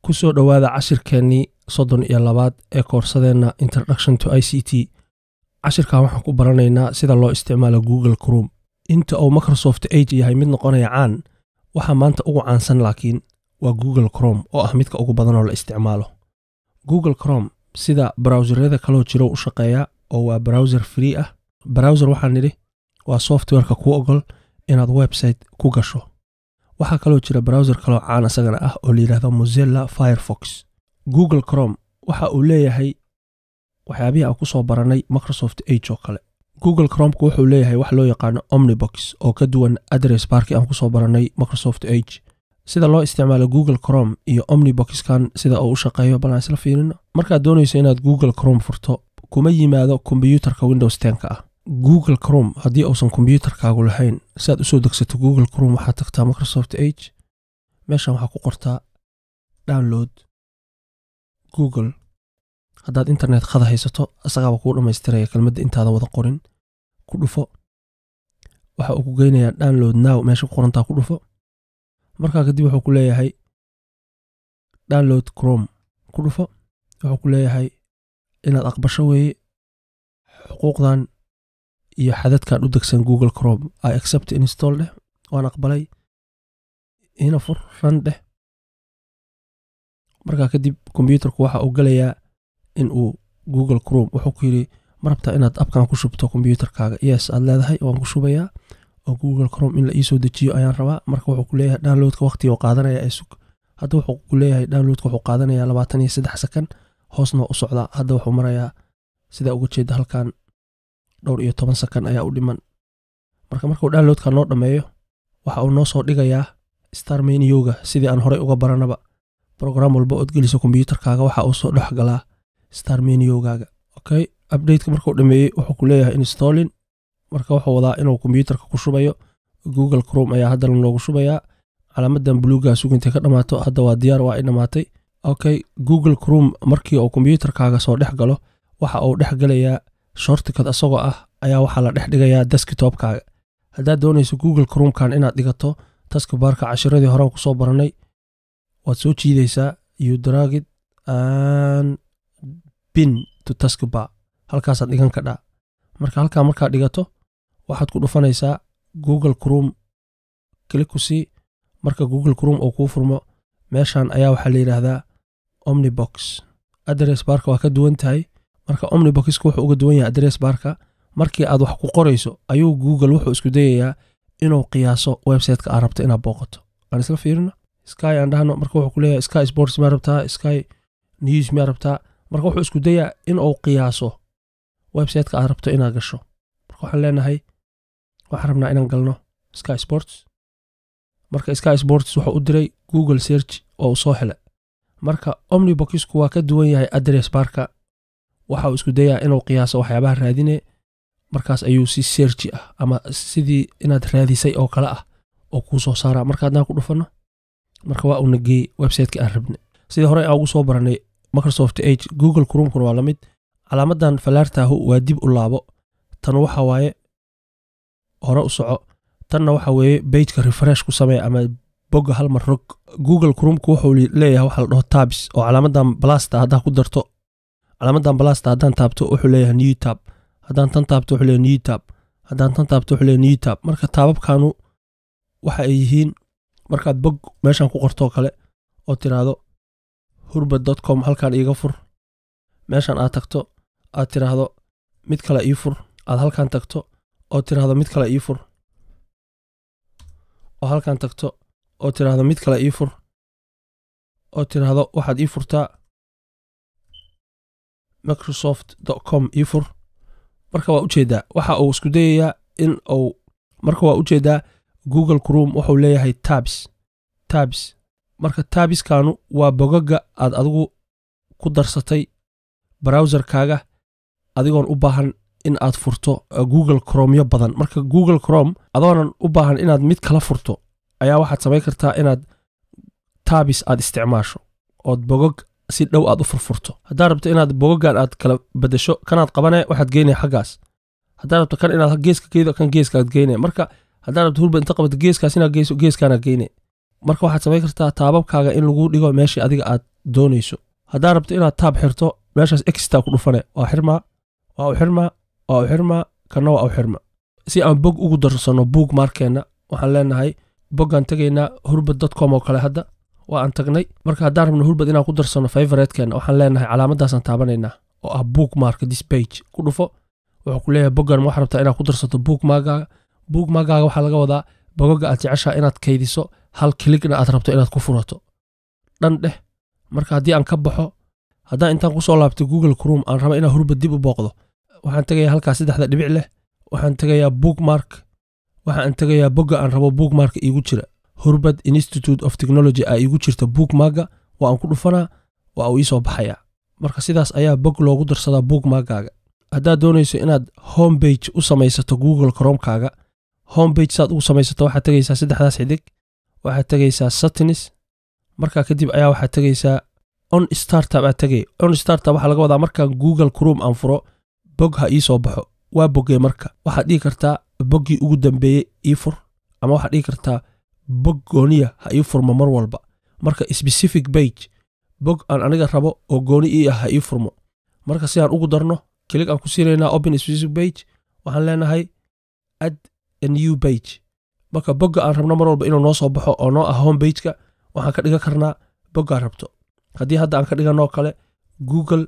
ku soo dhowaada cashirkeennii soddon iyo labaad ee koorsadeenna introduction to i c t cashirkan waxaan ku baranaynaa sida loo isticmaalo google crom inta uu microsoft age yahay mid noqonaya caan waxaa maanta ugu caansan laakiin waa google crom oo ah midka ugu badanoo la isticmaalo google crom sida browserada kaloo jiro u shaqeeya oo waa browser free ah browser waxaan nidhi waa softwareka kuu ogol inaad website ku gasho waxaa kaloo jira browser kaloo caan isagana ah oo layidhahdo mozilla firefox google crom waxa uu leeyahay waxyaabihii aan ku soo barannay microsoft age oo kale google cromku wuxuu leeyahay wax loo yaqaano omnibox oo ka duwan adress barkii aan kusoo barannay microsoft age sida loo isticmaalo google crom iyo omniboxkan sida uu u shaqeeyo bal aan isla fiirino markaad doonayso inaad google crom furto kuma yimaado kombiyuutarka windows tenka ah google crom haddii uusan kombiyuutarkaagu lahayn si aad usoo degsato google crom waxaad tagtaa microsoft age meeshan waxaa ku qortaa download google haddaad internet khada haysato isagaaba kuu dhammaystiraya kelmadda intaadan wada qorin ku dhufo waxa uu ku geynayaa download now meesha ku qorantaa ku dhufo markaa kadib wuxuu ku leeyahay download crom ku dhufo wuxuu ku leeyahay inaad aqbasho weeye xuquuqdan iyo xadadkan u degsan google crom i accept install dheh waan aqbalay ina fur ran dheh markaa kadib kombyuutarku waxa uu gelayaa in uu google crom wuxuu ku yidhi ma rabtaa inaad abkan ku shubto kombyuutarkaaga yes aad leedahay waan ku shubayaa oo google crom in la iisoo dejiyo ayaan rabaa marka wuxuu ku leeyahay downloadka waqtiga uu qaadanaya ee sug hadda wuxuu ku leeyahay downloadka wuxuu qaadanayaa labaatan iyo saddex sakan hoosna waa u socdaa hadda wuxuu marayaa sidaa uga jeeda halkan dhowr iyo toban sakan ayaa u dhiman marka markuu downloadka noo dhammeeyo waxa uu noo soo dhigayaa star menioga sidii aan horey uga baranaba brogram walba ood geliso kombyuutarkaaga waxa uu soo dhex galaa star meniogaaga okay updateka markuu dhameeyey wuxuu ku leeyahay installing marka wuxuu wadaa inuu kombyuutarka ku shubayo google crom ayaa haddana loogu shubayaa calaamadan buluugaa sugintay ka dhammaato hadda waa diyaar waa ay dhammaatay okay google crom markii uu kombyuutarkaaga soo dhex galo waxa uu dhex gelayaa shortikad asagoo ah ayaa waxaa la dhex dhigayaa deskitopkaaga haddaad doonayso google cromkan inaad dhigato taskibaarka cashiradii horaan kusoo barannay waad soo jiidaysaa you dragid an bin to taskibar halkaasaad dhigan kadhaa marka halkaa markaad dhigato waxaad ku dhufanaysaa google crom klikusi marka google crom uu kuu furmo meeshan ayaa waxaa la yidhaahdaa omnibox adress barka waa ka duwan tahay marka omniboxka wuxuu uga duwan yahay adress barka markii aad wax ku qorayso ayuu google wuxuu isku dayayaa inuu qiyaaso websiteka aad rabto inaad booqato aan isla fiirino sky aan dhahno marka wuxuu ku leeyahay sky sports miyaa rabtaa sky news miyaa rabtaa marka wuxuu isku dayaa inuu qiyaaso websiteka aad rabto inaad gasho marka waxaan leenahay waxaan rabnaa inaan galno sky sports marka sky sports wuxuu u diray google search oo uu soo hele marka omniboxku waa ka duwan yahay adress barka waxa uu isku dayaa inuu qiyaaso waxyaabaha raadine markaas ayuu si searchi ah ama sidii inaad raadisay oo kale ah oo kuu soo saaraa marka haddaan ku dhufanno marka waa uuna geeyey websiteki aan rabne sidii hore aan ugu soo barannay microsoft age google cromkuna waa la mid calaamadan falaartaahu waa dib u laabo tan waxa waaye hore u soco tanna waxa weeye bejka refresh ku samee ama bogga halmar rog google cromku wuxuu leeyahay waxa la dhaho tabs oo calaamadan balasta haddaa ku darto calaamadan balasta haddaan taabto wuxuu leeyahay new tab haddaan tan taabto wuxuu leeyahay new tab haddaan tan taabto wuxuu leeyahay new tab marka taababkanu waxa ay yihiin markaad bog meeshan ku qortoo kale oo tiraahdo hurbad dot com halkan iiga fur meeshan aad tagto aad tiraahdo mid kale ii fur aad halkan tagto oo tiraahdo mid kale ii fur oo halkan tagto oo tiraahdo mid kale ii fur oo tiraahdo waxaad ii furtaa microsoft com ii fur marka waa ujeedaa waxa uu isku dayayaa in uu marka waa ujeedaa google crom wuxuu leeyahay tabs tabs marka taabiskanu waa bogaga aad adigu ku darsatay browserkaaga adigoon u baahan in aad furto google cromyo badan marka google crom adoonan u baahan inaad mid kala furto ayaa waxaad samayn kartaa inaad taabis aad isticmaasho ood bogog si dhow aad u furfurto haddaad rabto inaad bogogan aad kala bedesho kanaad qabane waxaad geynaya xaggaas haddaad rabto kan inaad geeska geydo kan geeskaad geyne marka haddaad rabto hurba inta qabato geeskaas inaad geyso geeskaanaad geyne marka waxaad samayn kartaa taababkaaga in lagu dhigo meeshii adiga aad doonayso haddaa rabto inaad taab xirto meeshaas exta ku dhufane waa xirmaa waa u xirmaa waa u xirmaa kana waa u xirma si aan bog ugu darsanno buug maarkeenna waxaan leenahay boggaan tegaynaa hurbad dotcom oo kale hadda waa aan tagnay marka haddaan rabno hurbad inaan ku darsanno favoriteenna waxaan leenahay calaamadaasaan taabanaynaa oo ah book mark this page ku dhufo wuxuu ku leeyahay boggan waxaa rabtaa inaad ku darsato book maagaaga book maagaaga waxaa laga wadaa bogoga aad jeceshaa inaad kaydiso hal kiligna aad rabto inaad ku furato dhan dheh marka haddii aan ka baxo haddaan intaan kusoo laabtay google crom aan raba inaan hurbad dib u booqdo waxaan tegayaa halkaa saddexda dhibic leh waxaan tegayaa bookmark waxaan tegayaa bogga aan rabo bookmark iigu jira hurbad institute of technology aa iigu jirta bookmarga waa aan ku dhufanaa waa uu iisoo baxayaa marka sidaas ayaa bog loogu darsadaa bookmarkaaga haddaad doonayso inaad homebage u samaysato google cromkaaga homebage saad ugu samaysato waxaad tegaysaa saddexdaas xidig waxaad tegaysaa satinis markaa kadib ayaa waxaad tegaysaa on startup aad tegay on startup waxaa laga wadaa markaan google crom aan furo bog ha ii soo baxo waa boggee marka waxaad dhihi kartaa boggii ugu dambeeyey ii fur ama waxaad dhihi kartaa bog gooniya ha ii furmo mar walba marka specific bage bog aan aniga rabo oo gooni ii ah ha ii furmo marka si aan ugu darno kilig aan ku siinaynaa open specific bage waxaan leenahay add a new bage marka bogga aan rabno mar walba inuu noo soo baxo oo noo ah home bageka waxaan ka dhigan karnaa boggaan rabto haddii hadda aan ka dhiganoo kale google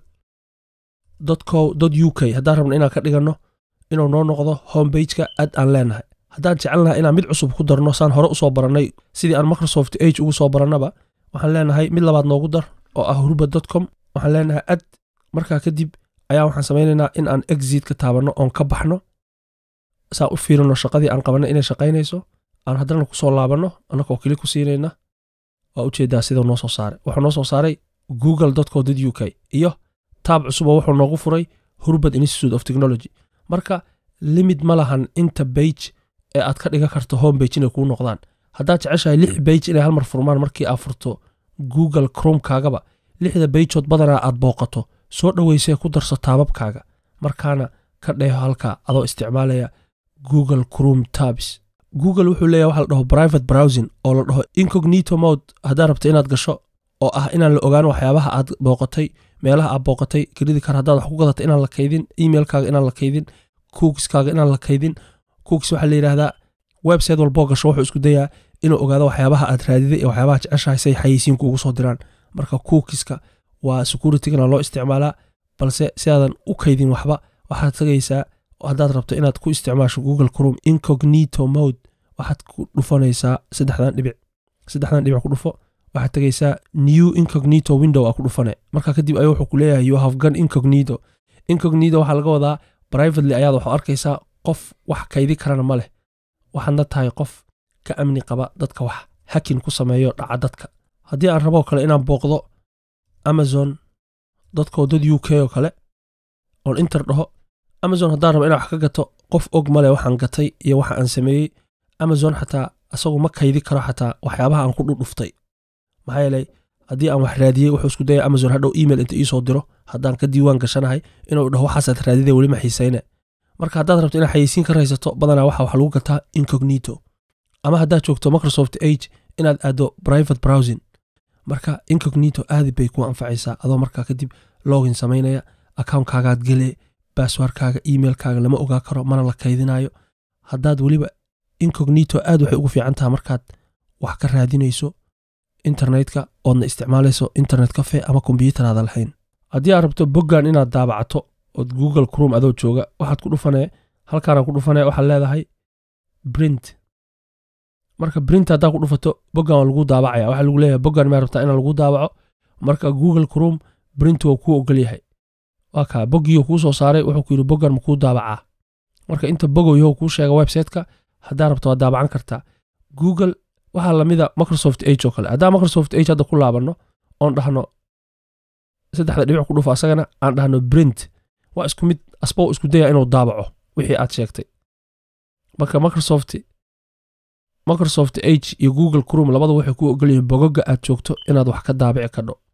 co u k haddaan rabno inaan ka dhiganno inuu noo noqdo homebageka ad aan leenahay haddaan jecelnaha inaan mid cusub ku darno saan hore usoo barannay sidii aan microsoft age ugu soo barannaba waxaan leenahay mid labaad noogu dar oo ah hurbad com waxaan leenahay ad markaa kadib ayaa waxaan samaynaynaa in aan exit ka taabanno oon ka baxno saan u fiirino shaqadii aan qabanay inay shaqaynayso aan haddana kusoo laabanno annagoo keli ku siinayna waa ujeedaa sidau noo soo saaray wuxuu noo soo saaray google co u k iyo taab cusuboo wuxuu noogu furay hurbad institute of technology marka limid ma lahan inta bage ee aad ka dhigan karto home bage inay kuu noqdaan haddaad jeceshahay lix bage inay halmar furmaan markii aad furto google cromkaagaba lixda bageood badanaa aad booqato soo dhoweysee ku darso taababkaaga markaana ka dheeho halkaa adoo isticmaalaya google crom tabs google wuxuu leeyahy waxa la dhaho private browsing oo la dhaho incognito mode haddaad rabto inaad gasho oo ah inaan la ogaan waxyaabaha aad booqatay meelaha aad booqatay kelidi kar haddaad wax ku gadata inaan la kaydin emailkaaga inaan la kaydin kuukiskaaga inaan la kaydin kuukis waxaa la yidhaahdaa website walboo gasho wuxuu isku dayaa inuu ogaado waxyaabaha aad raadiday ee waxyaabaha jeceshahay say xayeysiinku ugu soo diraan marka kuukiska waa securitygana loo isticmaalaa balse si aadan u kaydin waxba waxaad tegaysaa haddaad rabto inaad ku isticmaasho google crom incognito mode waxaad ku dhufanaysaa saddexdan dhibic saddexdan dhibic ku dhufo waxaad tegaysaa new incognito window aa ku dhufane marka kadib ayuu wuxuu ku leeyahay you have gun incognito incognito waxaa laga wadaa privately ayaad waxu arkaysaa qof wax kaydi karana ma leh waxaadna tahay qof ka amni qaba dadka wax hakin ku sameeyo dhaca dadka haddii aan raboo kale inaan booqdo amazon dadkoo dad u k oo kale oon inter dhaho amazon haddaan rabo inaan wax ka gato qof og male waxaan gatay iyo waxa aan sameeyey amazon xataa asagu ma kaydi karo xataa waxyaabaha aan ku dhudhuftay maxaa yeelay haddii aan wax raadiyey wuxuu isku daya amazon hadhow email inta iisoo diro haddaan ka diiwaan gashanahay inuu dhaho waxaasaad raadida weli ma xiisayne marka haddaad rabto inaad xayeysiin ka raysato badanaa waxa wax lagu gataa incognito ama haddaad joogto microsoft age inaad aaddo private browsing marka incognito aadi bay ku anfacaysaa adoo markaa kadib login samaynaya accountkagaad gele basswordkaaga emailkaaga lama ogaa karo mana la kaydinayo haddaad weliba incognito aad waxay ugu fiican taha markaad wax ka raadinayso internetka oodna isticmaalayso internet cafe ama kombyutaraada lahayn haddii aad rabto boggan inaad daabacato ood google crom adoo jooga waxaad ku dhufanee halkaanaan ku dhufanee waxaad leedahay brint marka brint haddaa ku dhufato boggan waa lagu daabacaya waxaa lagu leeyahay boggan maa rabtaa inaan lagu daabaco marka google crom brint waa kuu ogol yahay waa kaa boggiioo kuu soo saaray wuxuu ku yidhi boggan ma kuu daabacaa marka inta bogow yahow kuu sheega websiteka haddaa rabto waad daabacan kartaa google waxaa lamida microsoft age oo kale haddaan microsoft age hadda ku laabanno oon dhahno saddexda dhibic ku dhufo asagana aan dhahno brint waa isku mid asbow isku daya inuu daabaco wixii aad sheegtay marka microsoft microsoft age iyo google crom labada waxay ku ogolyihiin bogoga aad joogto inaad wax ka daabici kadho